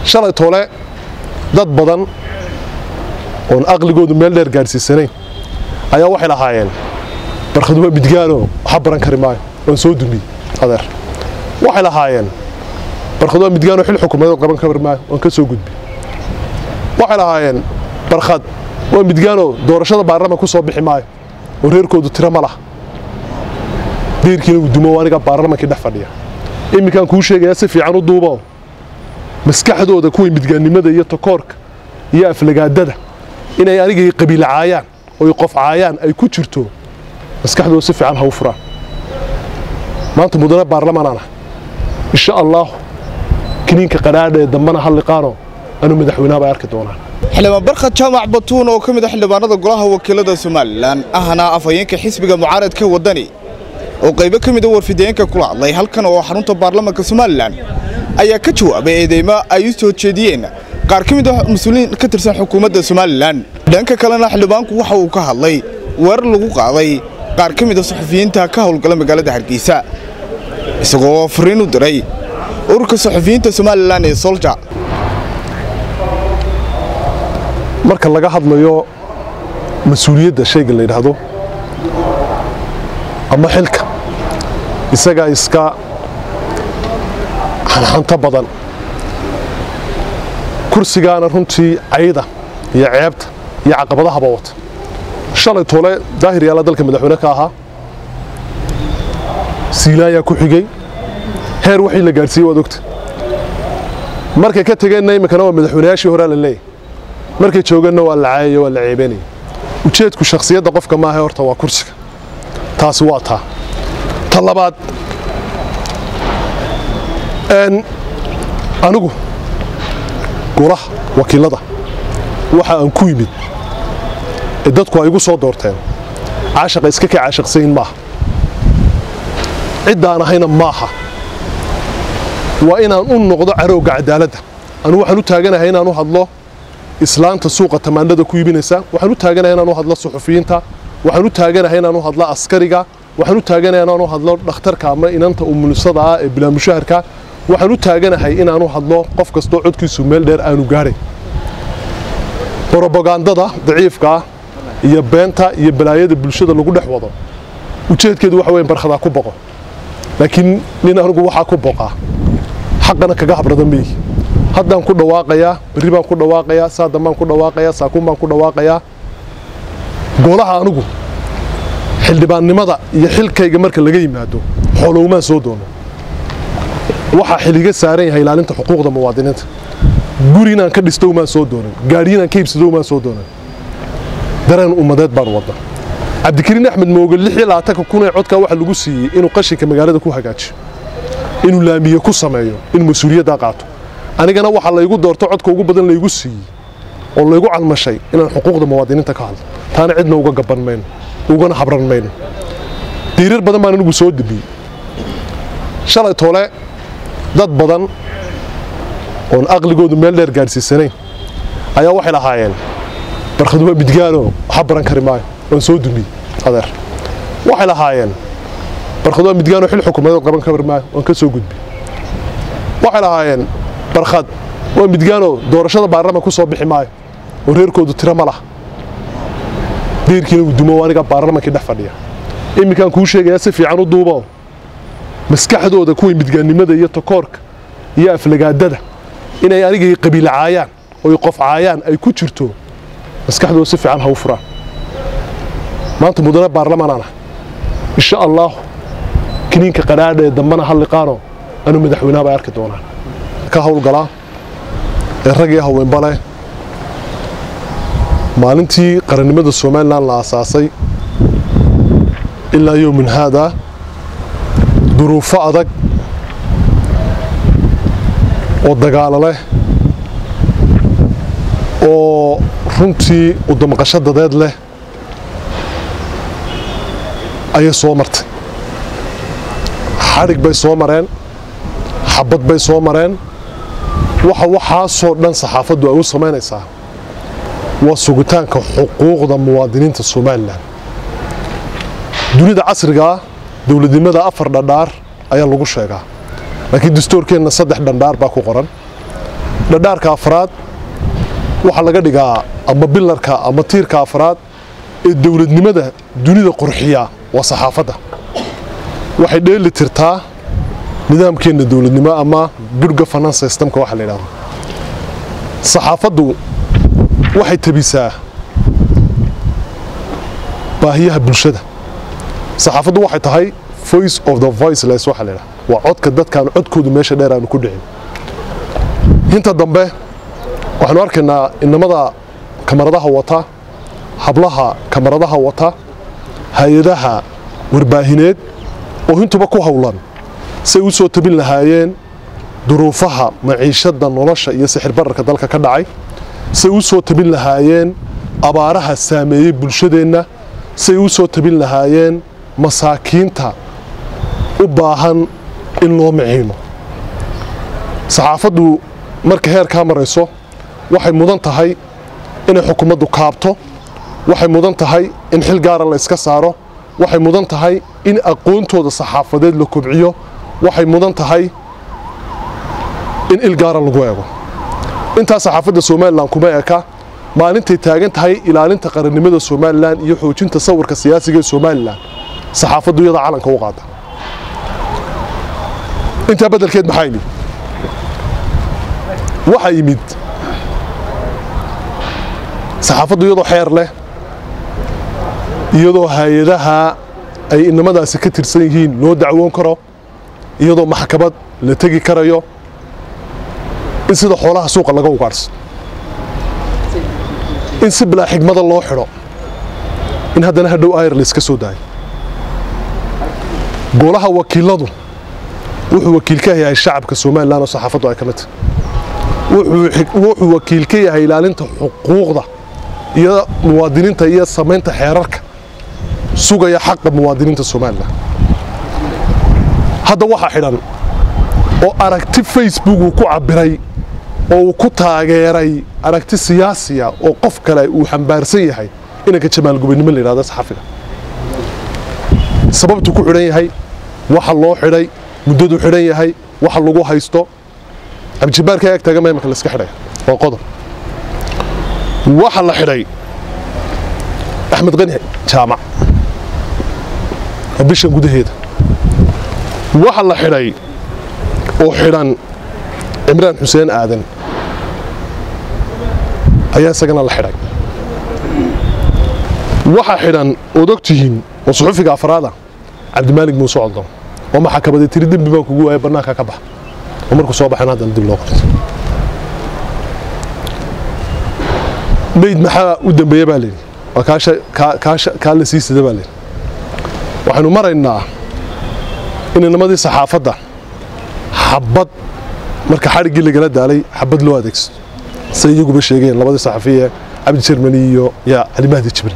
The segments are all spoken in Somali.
shalay toole dad badan oon aqligoodu meel dheer gaadhsiisanayn ayaa waxay lahaayeen barkhadu waa midgaanoo waxa baran kari maayo waan soo dumiyey adeer waxay lahaayeen barkhad waa midgaanoo xil xukuumadeed qaban kari maayo waan ka soo gudbi waxay lahaayeen barkhad waa midgaanoo doorashada baarlamanka ku soo bixi maayo oo reerkoodu tiro ma laha deerkiina uu dumo aniga baarlamankii dhex fadhiya iminkaan kuu sheegayaa si fiican u duubo maskaxdooda kuway midgaannimada iyo takoorka iyo aflagaadada inay anigay qabiila caayaan oy qof caayaan ay ku jirto maskaxdooda si fiican ha u furaan maanta mudane baarlamaanaana insha allaahu kiniinka qadhaadha ee dambana ha liqaano anuu madaxweynaha bay arki doonaan xildhibaan barkhad jaamac batuun oo ka mid a xildhibaanada golaha wakiilada somalilan ahna afhayeenka xisbiga mucaaradka waddani oo qaybo ka mid a warfideenka kula hadlay halkan oo xarunta baarlamanka somalilan ayaa ka jawaabay eedeymo ay u soo jeediyeen qaar ka mid a mas-uuliyiin ka tirsan xukuumadda somalilan dhanka kalena xildhibaanku waxa uu ka hadlay weerar lagu qaaday qaar ka mid a saxufiyiinta ka howlgala magaalada hargeysa isagoo fariin u diray ururka saxufiyiinta somalilan ee solja marka laga hadlayo mas-uuliyadda shayga la yidhaahdo ama xilka isagaa iska xanxanto badan kursigaana runtii cayda iyo ceebta iyo caqabadahaba wata shalay toole daahir yaala dalka madaxweyne ka ahaa siilaayaa ku xigay heer waxii la gaadhsiiyey waad ogta markay ka tegeenna iminkana waa madaxweynayaashii horaa la leeyahy markay jooganna waa la caayaya waa la ceebanaya ujeedku shakhsiyadda qofka maaha horta waa kursiga taasi waa taa ta labaad anigu golaha wakiilada waxa aan ku yimid ee dadku ay igu soo doorteen caashaqa iska ka caashaqsayin maaha ciddaan ahayna maaha waa inaan u noqdo carowga cadaaladda anigu waxaan u taaganahay inaan u hadlo islaanta suuqa tamaandhada ku iibinaysa waxaan u taaganahay inaan u hadlo suxufiyiinta waxaan u taaganahay inaan u hadlo askariga waxaan u taaganahay inaan u hadlo dhakhtarka ama inanta umulisada ah ee bilaamushaharka waxaan u taaganahay inaan u hadlo qof kastoo codkiisu meel dheer aanu gaadhay brobagandada daciifka ah iyo beenta iyo balaayada bulshada lagu dhex wado ujeedkeedu waxa weyn barkhadaa ku boqo laakiin nin anigu waxaa ku boqaa xaqana kaga habrada meeyi haddaan ku dhawaaqayaa berri baan ku dhawaaqayaa saadan baan ku dhawaaqayaa saakuun baan ku dhawaaqayaa golaha anigu xildhibaannimada iyo xilkayga marka laga yimaado xoolowmaan soo doono waxaa xiliga saaran yahay ilaalinta xuquuqda muwaadiniinta guri inaan ka dhisto umaan soo doonan gaadhi inaan ka iibsado umaan soo doonan dareen ummadeed baan wadda cabdikariin axmed mooge lix iyo labaatanka kun ee codkaa waxaa lagu siiyey inuu qashinka magaalada ku hagaajiyo inuu laamiye ku sameeyo inuu mas-uuliyaddaa qaato anigana waxaa laygu doorto codka ugu badan laygu siiyey oo laygu calmashay inaan xuquuqda muwaadiniinta ka hadlo taana cidna uga gaban mayno ugana habran mayno diirar badan baan anigu soo debiyey shalay toole dad badan oon aqligoodu meel dheer gaadhsiisanayn ayaa waxay lahaayeen barkhadu waa midgaanoo waxa baran kari maayo waan soo dumiyey adeer waxay lahaayeen barkhad waa midgaanoo xil xukuumadeed qaban kari maayo waan ka soo gudbi waxay lahaayeen barkhad waa midgaanoo doorashada baarlamanka ku soo bixi maayo oo reerkoodu tiro ma laha deerkiina uu dumo aniga baarlamankii dhex fadhiya iminkaan kuu sheegayaa si fiican u duubo maskaxdooda kuway midgaannimada iyo takoorka iyo aflagaadada inay anigay qabiila caayaan oy qof caayaan ay ku jirto maskaxdooda si fiican ha u furaan maanta mudane baarlamaanaana insha allaahu kiniinka qadhaadha ee dambana ha liqaano anuu madaxweynaha bay arki doonaan ka howlgalaa ee rag iyo haweenba leh maalintii qarannimada somalilan la aasaasay ilaa yowmin haada duruufo adag oo dagaalo leh oo runtii udamaqasho dadeed leh ayay soo martay xadhig bay soo mareen xabad bay soo mareen waxa waxaasoo dhan saxaafaddu ay u samaynaysaa waa sugitaanka xuquuqda muwaadiniinta somalilan dunida casrigaa dowladnimada afar dhandhaar ayaa lagu sheegaa laakiin dastuurkeenna saddex dhandhaar baa ku qoran dhadhaarka afraad waxaa laga dhigaa ama bilarka ama tiirka afraad ee dowladnimada dunida qurxiya waa saxaafadda waxay dheeli tirtaa nidaamkeenna dowladnimo ama good governance systemka waxa la yidhahdo saxaafaddu waxay tabisaa baahiyaha bulshada saxaafaddu waxay tahay voice of the voiceless waxa la yidhahdo waa codka dadkaan codkoodu meesha dheer aanu ku dhicin inta dambe waxaanu arkaynaa inamada kamaradaha wata hablaha kamaradaha wata hay-adaha warbaahineed oo intuba ku howlan say u soo tabin lahaayeen duruufaha maciishadda nolosha iyo sixir bararka dalka ka dhacay say u soo tabin lahaayeen abaaraha saameeyey bulshadeenna say u soo tabin lahaayeen masaakiinta u baahan in loo miciino saxaafaddu marka heerkaa marayso waxay mudan tahay inay xukuumaddu kaabto waxay mudan tahay in xil gaara la iska saaro waxay mudan tahay in aqoontooda saxaafadeed la kobciyo waxay mudan tahay in il gaara lagu eego intaa saxaafadda somalilan kuma eka maalintay taagan tahay ilaalinta qarannimada somalilan iyo xoojinta sawirka siyaasiga ee somalilan saxaafaddu iyada calanka u qaada intaa beddelkeed maxaa yimid waxaa yimid saxaafaddu iyadoo xeer leh iyadoo hay-adaha ay inamadaasi ka tirsan yihiin loo dacwoon karo iyadoo maxkamad la tegi karayo in sida xoolaha suuqa laga ugaadhsado in si bilaa xigmada loo xidho in haddana hadhow ayr la iska soo daayo golaha wakiiladu wuxuu wakiil ka yahay shacabka somalilan oo saxaafaddu ay ka mid tahay wuxuu wakiil ka yahay ilaalinta xuquuqda iyo muwaadiniinta iyo samaynta xeerarka sugaya xaqa muwaadiniinta somalilan hadda waxaa xidhan oo aragti facebook uu ku cabbiray oo uu ku taageeray aragti siyaasiya oo qof kale uu xambaarsan yahay inanka jamaal gubannimo la yidhahdo saxafiga sababtuu ku xidhan yahay waxa loo xidhay muddadu xidhan yahay waxa lagu haysto cabdijabaarka ag taagan baa imika la iska xidhaya waa qodob waxa la xidhay axmed qani jaamac oo bishan gudaheeda waxa la xidhay oo xidhan cimraan xuseen aadan ayaa isagana la xidhay waxa xidhan ood og tihiin oo suxufiga afraada cabdimaalig muuse codon oo maxakabaday tiri dembi baan kugu waaya bannaanka ka bax oo markuu soo baxeen haddana dib loo qorto meyd maxaa u dambeeya baa layidhi waa kaasha kaasha kaa la sii sida baa layidhi waxaynu maraynaa in inamadii saxaafadda xabad marka xadhiggii lagala daalay xabad loo adeegsado say iyaguba sheegeen labadii saxafiye cabdi jermani iyo yaa cali mahdi jibril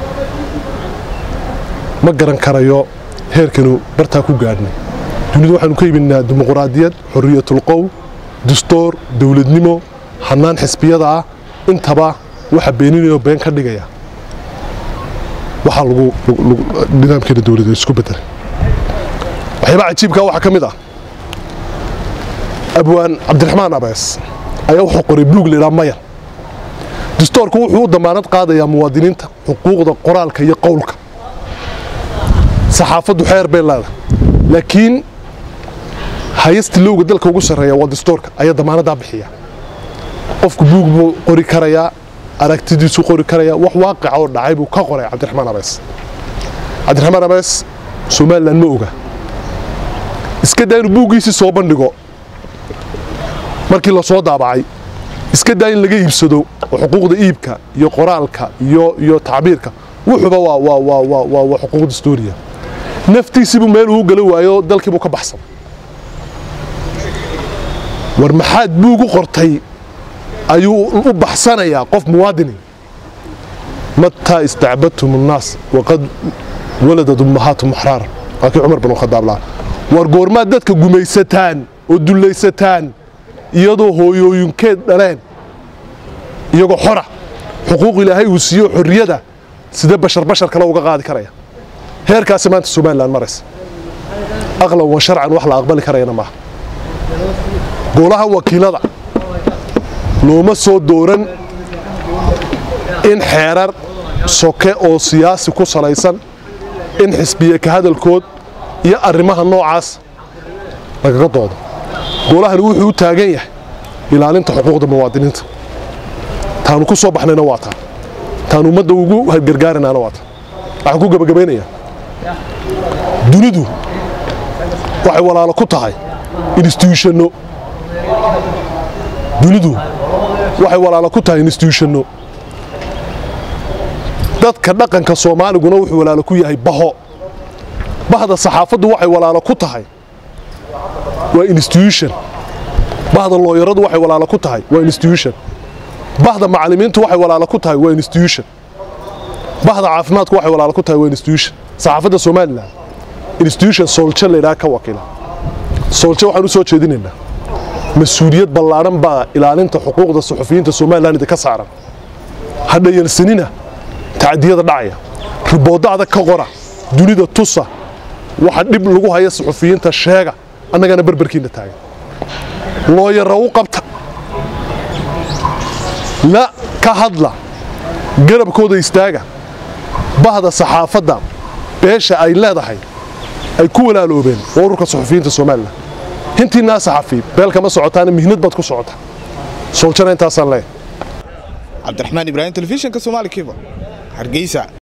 ma garan karayo heerkanu bartaa ku gaadhnay dunidu waxaanu ka yimidnaa dimuquraadiyad xorriyatulqowl dastuur dowladnimo hannaan xisbiyada ah intaba waxa beeninayoo been ka dhigaya waxaa lagu nidaamkeena dowladda isku bedelay waxyaabaa cajiibkaa waxaa ka mid ah abwaan cabdiraxmaan abees ayaa wuxuu qoray buug la yidhaha mayar dastuurku wuxuu u damaanad qaadayaa muwaadiniinta xuquuqda qoraalka iyo qowlka saxaafaddu xeer bay leedahay laakiin hayasta lowga dalka ugu sarreeya waa dastuurka ayaa damaanaddaa bixiya qofku buug buu qori karayaa aragtidiisuu qori karayaa wax waaqica oo dhacay buu ka qoray cabdiraxmaan abees cabdiraxmaan abees somalilan ma oga iska daa inuu buuggiisii soo bandhigo markii la soo daabacay iska daa in laga iibsado oo xuquuqda iibka iyo qoraalka iyo iyo tacbiirka wuxuuba waa waa waa waa waa waa xuquuq dastuuriya naftiisiibuu meel uu gala waayo dalkiibuu ka baxsan war maxaad buug u qortay ayuu u baxsanayaa qof muwaadini mataa istacbadtum annaas waqad waladad ummahaatum axraara waa kii cumar bin khadaab lahaa war goormaad dadka gumaysataan oo dullaysataan iyadoo hooyooyinkeed dhaleen iyagoo xora xuquuq ilaahay uu siiyo xorriyada sidee bashar bashar kale uga qaadi karaya heerkaasi maanta somalilan maraysa aqlan wa sharcan wax la aqbali karayana maaha golaha wakiilada looma soo dooran in xeerar soke oo siyaasi ku salaysan in xisbiye ka hadalkood iyo arrimaha noocaas lagaga doodo golahani wuxuu u taagan yahay ilaalinta xuquuqda muwaadiniinta taanu ku soo baxnayna waa taan taanu ummadda ugu gargaaranaana waa taan waxaan ku gebagabaynayaa dunidu waxay walaalo ku tahay instituushano dunidu waxay walaalo ku tahay instituushano dadka dhaqanka soomaaliguna wuxuu walaalo ku yahay baho bahda saxaafaddu waxay walaalo ku tahay waa institution bahda looyaradu waxay walaalo ku tahay waa institution bahda macallimiintu waxay walaalo ku tahay waa institution bahda caafimaadku waxay walaalo ku tahay waa institution saxaafadda somalilan institution sooljo laydhaha ka wakiila sooljo waxaan u soo jeedinaynaa mas-uuliyad ballaadhan baa ilaalinta xuquuqda suxufiyiinta somalilan idinka saaran ha dhayalsanina tacdiyada dhacaya riboodda adag ka qora dunida tusa waxa dhib lagu haya suxufiyiinta sheega annagana berberkiinna taagan looyara u qabta la ka hadla garabkooda istaaga bahda saxaafadda beesha ay leedahay ay ku walaaloobeen waa ururka suxufiyiinta somalilan hintiinaa saxafi beel kama socotaana mihnad baad ku socota sooljana intaasaan leeyahay cabdiraxmaan ibraahim telefishinka soomaali kiba hargeysa